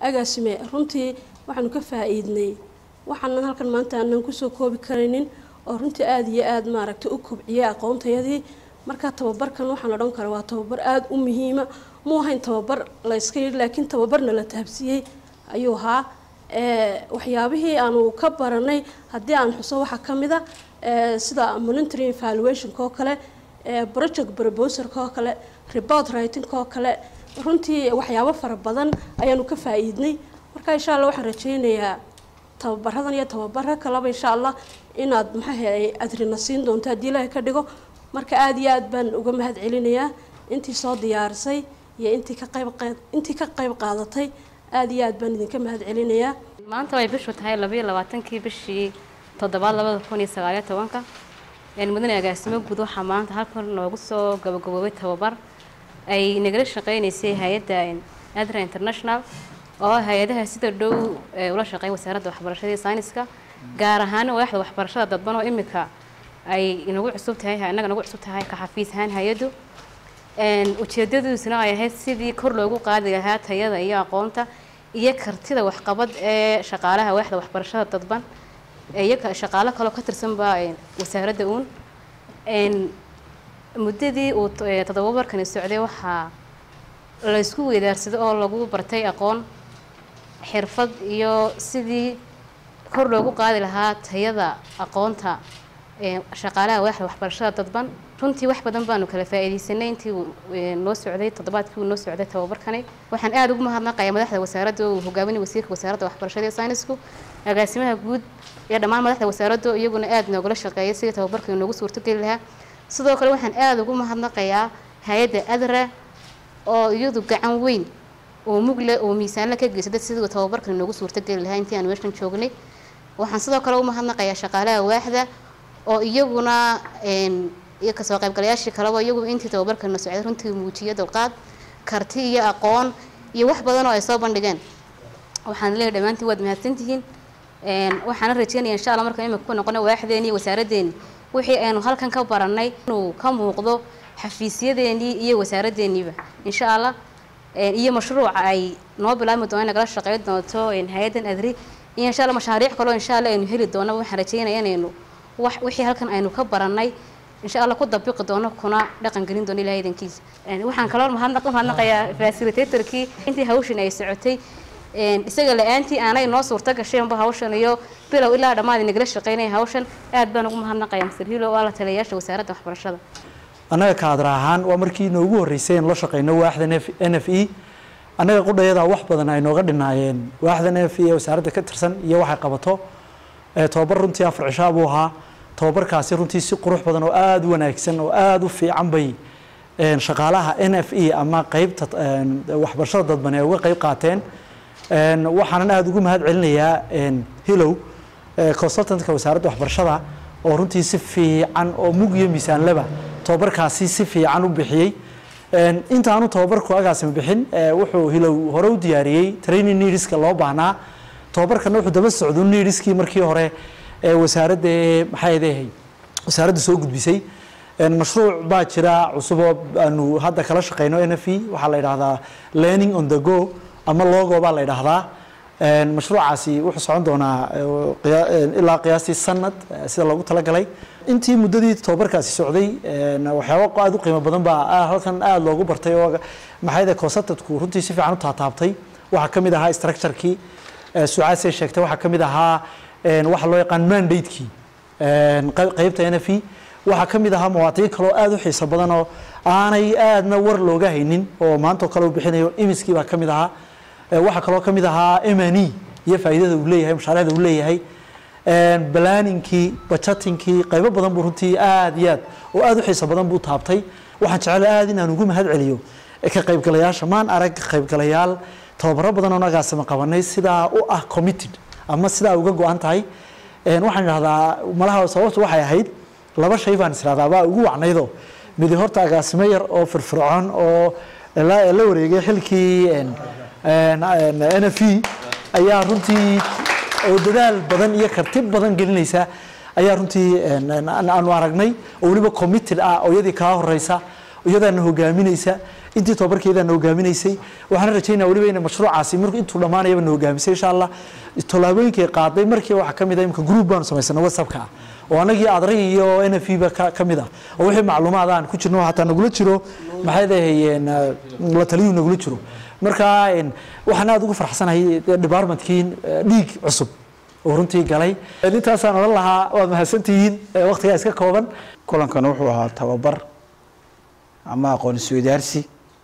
agaasime runtii waxaanu ka faa-iidnay waxaanan halkan maanta aanan kusoo koobi karaynin oo runtii aada iyo aada maaragtay u kobciyay aqoontayadii marka tababarkan waxaan odhan kara waa tababar aada u muhiima mu ahayn tababar la yska yidhi laakiin tababarna la tahabsiiyey ayuu ahaa waxyaabihii aanu ka baranay haddii aan xuso waxaa ka mid a sida monitoring evaluationka oo kale project proposerka oo kale report writingka oo kale runtii waxyaabo fara badan ayaanu ka faa-iidnay marka insha allah waxaan rajeynayaa tababaradan iyo tababaro kaleba insha allah inaad maxaahay adrina siin doonto haddii ilaahay ka dhigo marka aada iyo aad baan uga mahad celinayaa intii soo diyaarisay iyo intii ka qayb intii ka qayb qaadatay aada iyo aad baan idinka mahad celinayaa maanta way bishu tahay labayo labaatankii bishii toddobaad labada kun iyo sagaaliyo tobanka mudane agaasimo guud waxaa maanta halkan noogu soo gabagaboobay tababar ay nagala shaqeynaysay hay-adda adra international oo hay-adaha sida dhow ula shaqeyn wasaaradda waxbarashada iyo sayniska gaar ahaan waaxda waxbarashada dadban oo imika ay nagu cusub tahay innaga nagu cusub tahay ka xafiis ahaan hay-addu ujeedadiisuna ay ahayd sidii kor loogu qaadi lahaa tayada iyo aqoonta iyo kartida waxqabad ee shaqaalaha waaxda waxbarashada dadban iyo shaqaalo kaloo ka tirsanba wasaaradda uun muddadii uu toddobabarkani socday waxaa laysku weydaarsaday oo lagu bartay aqoon xirfad iyo sidii kor loogu qaadi lahaa tayada aqoonta shaqaalaha waaxda waxbarashada dadban runtii wax badan baanu kala faa-iideysanay intii uu noo socday toddobaadkii uu noo socday tababarkani waxaan aada ugu mahadnaqayaa madaxda wasaaradda uu hogaaminay wasiirka wasaaradda waxbarashada iyo saynisku agaasimaha guud iyo dhammaan madaxda wasaaradda iyaguna aada noogala shaqeeyay sidii tababarkani noogu suurtogeli lahaa sidoo kale waxaan aada ugu mahadnaqayaa hay-adda adra oo iyadu gacan weyn oo mugle oo miisaanla ka geysada sidii tababarkani noogu suurtogeli lahaa intii aan meeshan joognay waxaan sidoo kale u mahadnaqayaa shaqaalaha waaxda oo iyaguna iyo kasoo qaybgalayaashii kaleba iyagu intii tababarkana socday runtii muujiya dulqaad karti iyo aqoon iyo wax badan oo ay soo bandhigeen waxaan leeyahay dhammaantiin waad mahadsantihiin waxaana rajeynaya insha allah markaan imika ku noqono waaxdeeni iyo wasaaraddeeni wixii aynu halkan ka baranay inuu ka muuqdo xafiisyadeenii iyo wasaaraddeeniiba insha allah iyo mashruuca ay noo bilaabmi doona nagala shaqeyn doonto hay-addan adri iyo insha allah mashaariic kaloo insha allah aynu heli doono waxaan rajeynaya inaynu wax wixii halkan aynu ka baranay insha allah ku dabiqi doono kuna dhaqan gelin doono ilahay idankiisa waxaan kaloo mahadnaq mahadnaqayaa facilitatorkii intii hawshan ay socotay isaga la-aantii aanay noo suurta gasheenba hawshan iyo bilow ilaa dhammaad nagala shaqeynaya hawshan aad baan ugu mahadnaqayaa mr hilo waa la taliyayaasha wasaaradda waxbarashada annaga kaadra ahaan waa markii noogu horreysay in la shaqeyno waaxda n f e annaga qudhayada wax badan ay nooga dhinaayeen waaxda n f e ee wasaaradda ka tirsan iyo waxay qabato tobabar runtii afar cishaa buu ahaa tobabarkaasi runtii si qurux badan oo aada u wanaagsan oo aada u fiican bay shaqaalaha n f e ama qeybta waxbarashada dadban ee uga qeyb qaateen waxaanan aada ugu mahad celinayaa hilow consultantka wasaaradda waxbarashada oo runtii si fiican oo mug iyo miisaanleba tobabarkaasi si fiican u bixiyey intaanu tobabarku agaasima bixin wuxuu hilow hore u diyaariyey training needska loo baahnaa tobabarkana wuxuu daba socdo needskii markii hore ee wasaaradda maxay adehay wasaaradda soo gudbisay mashruuc baa jira cusuboo aanu hadda kala shaqeyno n f e waxaa la yidhahdaa learning on the go ama logo baa la yidhaahdaa mashruucaasi wuxuu socon doonaa ilaa qiyaastii sanad sida loogu talagalay intii muddadii tobabarkaasi socday waxyaaba aada u qiimo badan baa halkan aada loogu bartay oo maxayde consultantku runtii si fiican u taataabtay waxaa ka mid ahaa structurekii sucaasay sheegtay waxaa ka mid ahaa waxa loo yaqaan mandatekii qeybta n f e waxaa ka mid ahaa mawaadiin kaloo aada u xiiso badan oo aanay aadna war looga haynin oo maantao kale u bixinayo imiskii baa ka mid ahaa waxaa kaloo ka mid ahaa mne iyo faa'iidada uu leeyahay mashaariicda uu leeyahay balaaninkii bajatinkii qaybo badan buu runtii aada iyo aad oo aada u xiiso badan buu taabtay waxaan jecel aada inaan ugu mahad celiyo ka qaybgalayaasha maan arag qaybgalayaal tababaro badan oo nagaasama qabanay sidaa u ah committed ama sidaa uga go-an tahay waxaan idhahdaa malaha sababtu waxay ahayd laba shay baan israhdaa baa ugu wacnaydoo midi horta agaasimo yar oo firfircoon oo la wareegay xilkii n f e ayaa runtii oo dadaal badan iyo karti badan gelinaysa ayaa runtii aanu aragnay oo weliba committed ah oo iyadii kaa horeysa iyadaana hogaaminaysa intii tababarkeedaana hogaaminaysay waxaana rajaynaa weliba inay mashruucaasi markuu intuu dhammaanayaba na hogaamisay insha allah tallaabooyinkay qaaday markii waxaa ka mid ah imika group baanu samaysana whatsappka ah oo anagii adray iyo n f ba ka ka mid ah oo wixii macluumaad aan ku jirno hataa nagula jiro maxay dahayeen la taliyuhu nagula jiro marka waxaan aada ugu farxsanahay departmentkii dhiig cusub oo runtii galay intaasaan odhan lahaa waad mahadsantihiin waqtigaa iska kooban kulankan wuxuu ahaa tababar ama aqoon isweydaarsi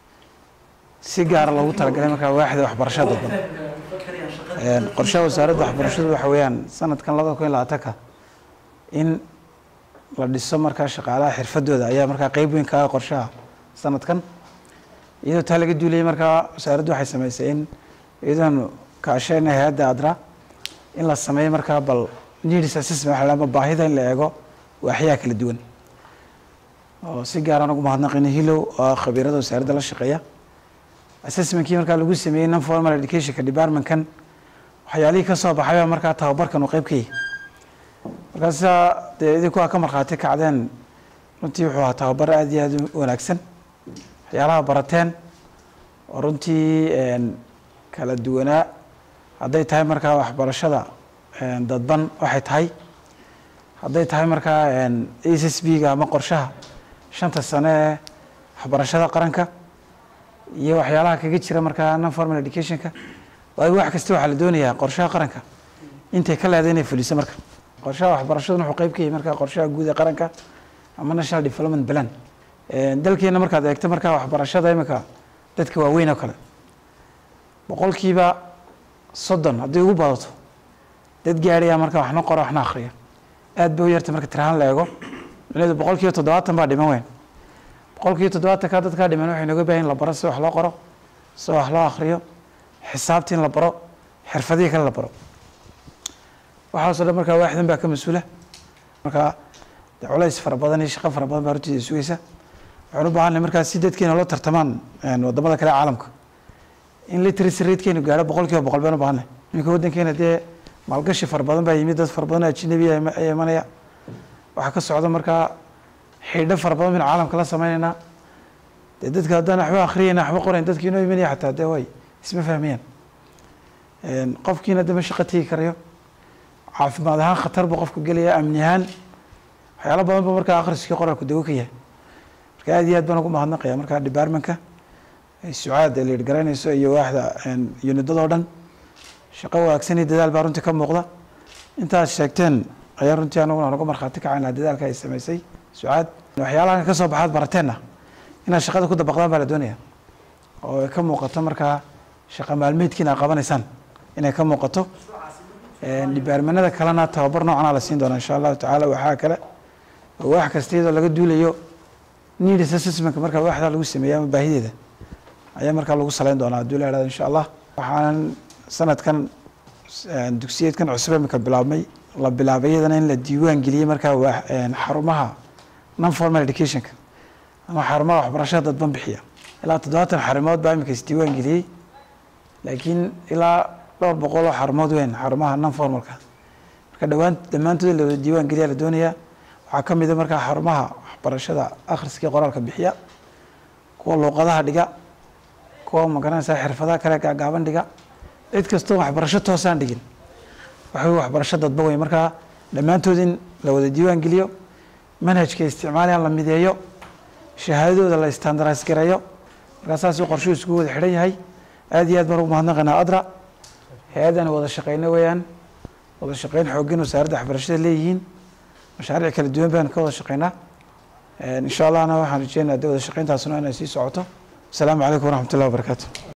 si gaara loogu talagalay markaa waaxda waxbarashada dadban qorshaha wasaaradda waxbarashadu waxa weeyaan sanadkan labada kun iyo labaatanka in la dhiso markaa shaqaalaha xirfadooda ayaa markaa qeyb weyn ka ah qorshaha sanadkan iyadoo taa laga duulayay markaa wasaaraddu waxay samaysay in iyadoonu kaasheyna hay-adda adra in la sameeyo markaa bal needs assessment waxa la ama baahida in la eego waaxyaha kala duwan oo si gaaraan ugu mahadnaqayna hilow oo khabiirada wasaaradda la shaqeeya assessmentkii markaa lagu sameeyey non formal educationka departmentkan waxyaalihii ka soo baxay baa markaa tababarkan uu qeyb ka yahay markaasa dee idinku aa ka markhaati kacdeen runtii wuxuu ahaa tababar aada iyo aada u wanaagsan waxyaalaha barateen oo runtii kala duwanaa hadday tahay markaa waxbarashada dadban waxay tahay hadday tahay markaa a s b ga ama qorshaha shanta sane ee waxbarashada qaranka iyo waxyaalaha kaga jira markaa non formal educationka waayo wax kasta waxaa la doonayaa qorshaha qaranka intay ka leeday inay fuliso marka qorshaha waxbarashaduna wuxuu qeyb ka yahay markaa qorshaha guud ee qaranka ama national development plan dalkeena markaad eegto markaa waxbarashada imika dadka waaweyn oo kale boqolkiiba soddon haddii ugu badato dad gaadhaya marka waxna qoro waxna akhriya aad bay u yartay marka tirahaan la eego micnaheedu boqolkiiba toddobaatan baa dhiman weyn boqolkiiba toddobaatanka dadkaa dhiman waxay nooga baahan in la baro si wax loo qoro si wax loo akhriyo xisaabtii in la baro xirfadihii kale la baro waxaasoo dhan markaa waaxdan baa ka mas-uula markaa de culays fara badan iyo shaqo fara badan baa hortiisa sugaysa waxaan u baahanay markaa si dadkeena loo tartamaan wadamada kale caalamka in literacy ratekeenu gaadho boqol kiiba boqol baan u baahanay iminka waddankeena dee maalgashi fara badan baa yimid dad fara badan oo ajnabi ayaa imanaya waxaa ka socda markaa xidho fara badan baynu caalamka la sameynaynaa dee dadka haddaan waxba akhriyayna waxba qorayn dadki inoo imanaya xataa dee way isma fahmayaan qofkiina dama shaqo tegi karayo caafimaad ahaan khatar buu qofku gelaya amni ahaan waxyaalo badan ba markaa akhriskii qoraalku dawo ka yahay marka aad iyo aad baan ugu mahadnaqaya markaa departmentka ay sucaad ay liidh garanayso iyo waaxda unidadoo dhan shaqo wanaagsan iyo dadaal baa runtii ka muuqda intaad sheegteen ayaa runtii anaguna naga markhaati kacaynaa dadaalka ay samaysay sucaad waxyaalahan ka soo baxaad barateenna inaad shaqada ku dabaqdaan baa la doonaya oo ay ka muuqato markaa shaqa maalmeedkiina aad qabanaysaan inay ka muuqato dhibaarmanada kalena tababar noocanaa la siin doonaa insha allahu tacaala waxaa kale oo wax kasta iyadoo laga duulayo needs assessmentka markaa waaxdaa lagu sameeya ama baahideeda ayaa markaa lagu saleyn doonaa hadduu la ihahdo insha allah waxaanan sanadkan dugsiyeedkan cusub imika bilaabmay la bilaabay iyadana in la diiwaan geliyey markaa waa xarumaha non formal educationka ama xarumaha waxbarashada dadban bixiya ilaa toddobaatan xarumood baa imika isdiiwaan geliyey laakiin ilaa dhowr boqol oo xarumood weyn xarumaha non formalka marka dhawaan dhammaantood la wada diiwaan geliya la doonaya waxaa ka mid a markaa xarumaha waxbarashada akhriskii qoraalka bixiya kuwa luuqadaha dhiga kuwa magaranaysa xirfadaha kale gaagaaban dhiga cid kastoo waxbarasho toosaan dhigin waxa waxbarasho dadba wey markaa dhammaantood in la wada diiwaan geliyo manhajka isticmaalayaan la mideeyo shahaadadooda la standardise gareeyo markaa saasuu qorshuhu isku wada xidhan yahay aad iyo aad baan ugu mahadnaqaynaa adra hay-addan wada shaqeyno weeyaan wada shaqeyn xooggan wasaaradda waxbarashada leeyihiin mashaariic kala duwan baan ka wada shaqeynaa insha allahna waxaan rajeynaa de wada shaqeyntaasuna inay sii socoto asalaamu calaykum waraxmat ullahi wabarakaatu